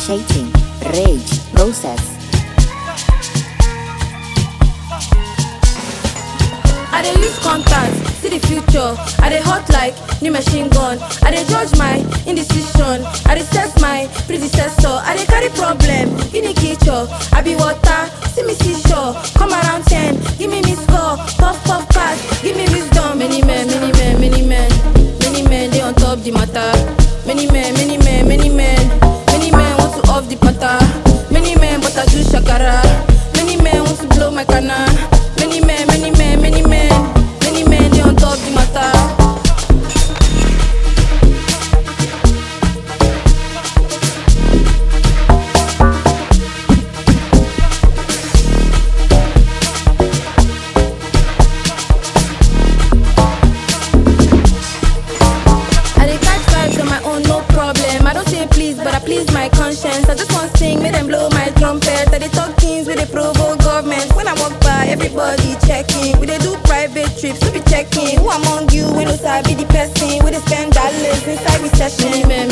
initiating, rage, process. I dey use contact, see the future. I dey hot like new machine gun. I dey judge my indecision. I dey set my predecessor. I dey carry problem, unique nature. I be water, see me seashore. Come around ten, give me miss call. Puff puff pass, give me wisdom. Many men, many men, many men, many men dey on top the matter. Many men, many men, many men, many men want to off the patter. Many men but I do shakara. Many men want to blow my canna. Many men, many men, many men, many men they on top the matter. I dey catch vibes on my own, no problem. I don't say please, but I please my conscience. I just want sing, make them blow my trumpet. I dey talk things with the provoke government. When I walk by, everybody checking. We dey do private trips, we be checking. Who among you when no sabi the person? We dey spend dollars inside recession. Many men,